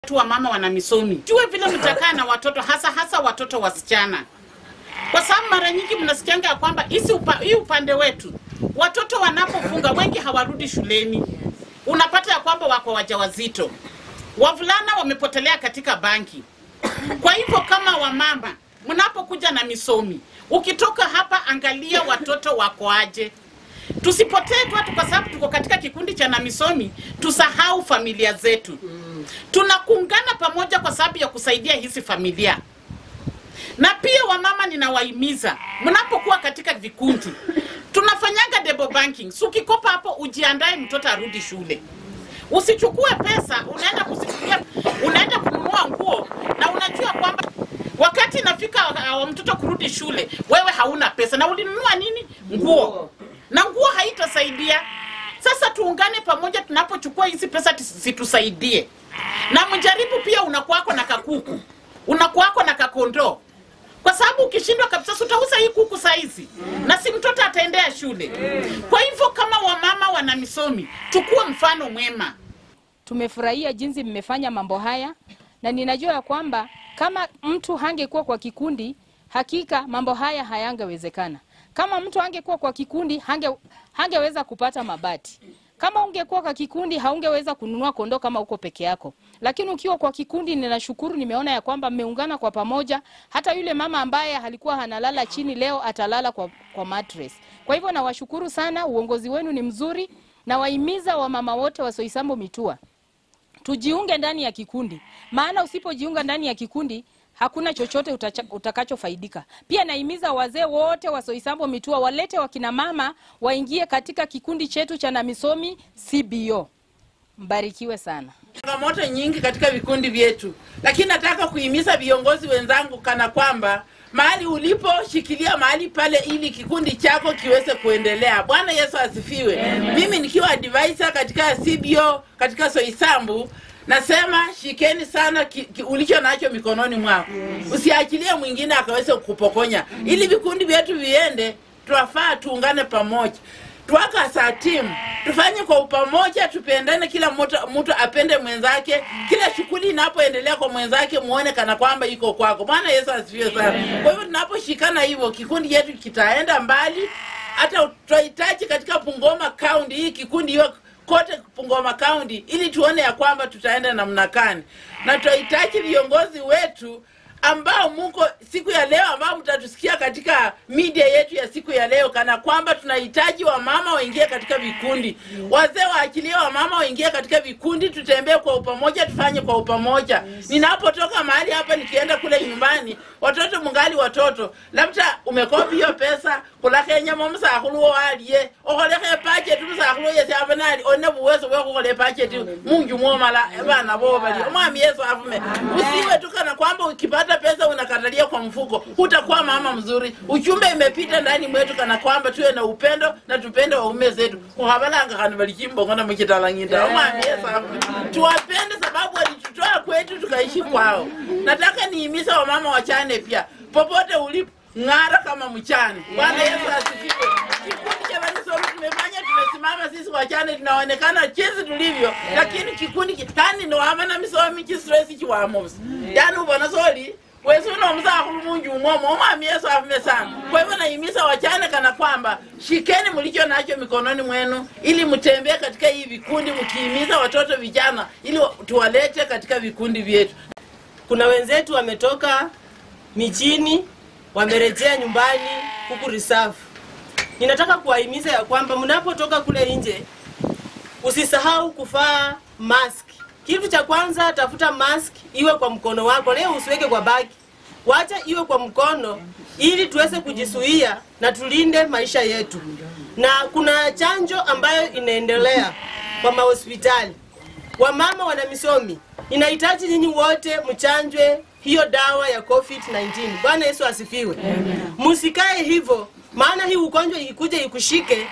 tu wa mama wana misomi, jue vile mtakaa na watoto, hasa hasa watoto wasichana, kwa sababu mara nyingi mnasikianga ya kwamba hisi upa, hii upande wetu watoto wanapofunga wengi hawarudi shuleni, unapata ya kwamba wako wajawazito, wavulana wamepotelea katika banki. Kwa hivyo kama wamama mnapokuja na misomi, ukitoka hapa angalia watoto wako aje. Tusipotee tu watu kwa sababu tuko katika kikundi cha namisomi, tusahau familia zetu. Tunakuungana pamoja kwa sababu ya kusaidia hizi familia. Na pia wamama, ninawahimiza mnapokuwa katika vikundi, tunafanyanga double banking. So ukikopa hapo, ujiandae mtoto arudi shule. Usichukue pesa unaenda kuzitumia, unaenda kununua nguo na unajua kwamba wakati inafika uh, mtoto kurudi shule, wewe hauna pesa na ulinunua nini? Nguo, na nguo haitasaidia. Sasa tuungane pamoja, tunapochukua hizi pesa tis- zitusaidie, na mjaribu pia, unakuwako na kakuku, unakuwako na kakondoo, kwa sababu ukishindwa kabisa, si utauza hii kuku saizi, na si mtoto ataendea shule. Kwa hivyo kama wamama wana misomi, chukua mfano mwema. Tumefurahia jinsi mmefanya mambo haya, na ninajua ya kwamba kama mtu hangekuwa kwa kikundi, hakika mambo haya hayangewezekana. Kama mtu hangekuwa kwa kikundi, hange, hangeweza kupata mabati. Kama ungekuwa kwa kikundi, haungeweza kununua kondoo kama uko peke yako. Lakini ukiwa kwa kikundi, ninashukuru, nimeona ya kwamba mmeungana kwa pamoja. Hata yule mama ambaye alikuwa analala chini leo atalala kwa, kwa mattress. Kwa hivyo nawashukuru sana, uongozi wenu ni mzuri. Nawahimiza wamama wote wa Soisambo Mitua tujiunge ndani ya kikundi, maana usipojiunga ndani ya kikundi hakuna chochote utacha- utakachofaidika. Pia naimiza wazee wote wa Soisambo Mitua walete wakina mama waingie katika kikundi chetu cha Namisomi CBO. Mbarikiwe sana. changamoto nyingi katika vikundi vyetu, lakini nataka kuhimiza viongozi wenzangu kana kwamba mahali ulipo shikilia mahali pale, ili kikundi chako kiweze kuendelea. Bwana Yesu asifiwe. Mimi nikiwa advisor katika CBO katika Soisambu nasema shikeni sana ki, ki, ulicho nacho mikononi mwako, usiachilie mwingine akaweze kukupokonya. Ili vikundi vyetu viende, tunafaa tuungane pamoja tuwaka saa timu tufanye kwa upamoja, tupendane, kila mtu mtu apende mwenzake, kila shughuli inapoendelea kwa mwenzake muone kana kwamba iko kwako. Bwana Yesu asifiwe sana. Kwa hivyo tunaposhikana hivyo, kikundi chetu kitaenda mbali. Hata tunahitaji katika Bungoma County hii kikundi hiyo kote Bungoma County, ili tuone ya kwamba tutaenda namna gani, na tunahitaji viongozi wetu ambao muko siku ya leo ambao mtatusikia katika media yetu ya siku ya leo, kana kwamba tunahitaji wamama waingie katika vikundi, wazee waachilie wamama waingie katika vikundi, tutembee kwa upamoja, tufanye kwa upamoja. Ninapotoka mahali hapa nikienda kule nyumbani, watoto mungali watoto, labda umekopi hiyo pesa kulakenya mo musakhulu walie okholekha epacheti musakhulu yesi ava nali one buweso bwe khukhola epacheti munju mwomala bana bo bali omwami yesu afume usiwe tu kana kwamba ukipata pesa unakatalia kwa mfuko hutakuwa mama mzuri uchumbe imepita ndani mwetu kana kwamba tuwe na upendo na tupende waume zetu kukhabalanga khani bali chimbongona muchitalang'inda omwami yesu afume tuwapende sababu walitutoa kwetu tukaishi kwao nataka niimisa wamama wachane pia popote ulipo ng'ara kama mchane. Bwana Yesu asifiwe. Kikundi cha Vanisomi tumefanya, tumesimama sisi wachane, tunaonekana jinsi tulivyo, lakini kikundi kitani ni wama na misomi chistress chiwamosi yani ubona soli wesi uno musakhulu munju umwomo omwami Yesu afume sana. Kwa hivyo naimisa wachane kana kwamba shikeni mlicho nacho mikononi mwenu, ili mtembee katika hii vikundi, mkiimiza watoto vijana, ili wa- tuwalete katika vikundi vyetu. kuna wenzetu wametoka mijini wamerejea nyumbani huku reserve. Ninataka kuwahimiza ya kwamba mnapotoka kule nje usisahau kuvaa mask. Kitu cha kwanza, tafuta mask iwe kwa mkono wako, leo usiweke kwa bagi, wacha iwe kwa mkono ili tuweze kujizuia na tulinde maisha yetu. Na kuna chanjo ambayo inaendelea kwa mahospitali wamama wana misomi, ninahitaji nyinyi wote mchanjwe hiyo dawa ya COVID-19. Bwana Yesu asifiwe. Msikae hivyo, maana hii ugonjwa ikikuja ikushike,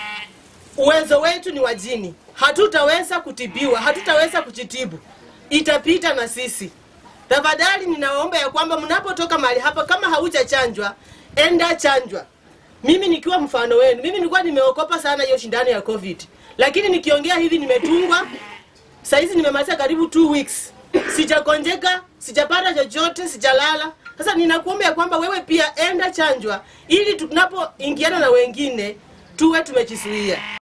uwezo wetu ni wajini, hatutaweza kutibiwa, hatutaweza kujitibu, itapita na sisi. Tafadhali ninawaomba ya kwamba mnapotoka mahali hapa, kama haujachanjwa, enda chanjwa. Mimi nikiwa mfano wenu, mimi nilikuwa nimeokopa sana hiyo shindano ya COVID, lakini nikiongea hivi nimetungwa Saizi nimemaliza karibu two weeks sijagonjeka, sijapata chochote, sijalala. Sasa ninakuomba ya kwamba wewe pia enda chanjwa, ili tunapoingiana na wengine tuwe tumejizuia.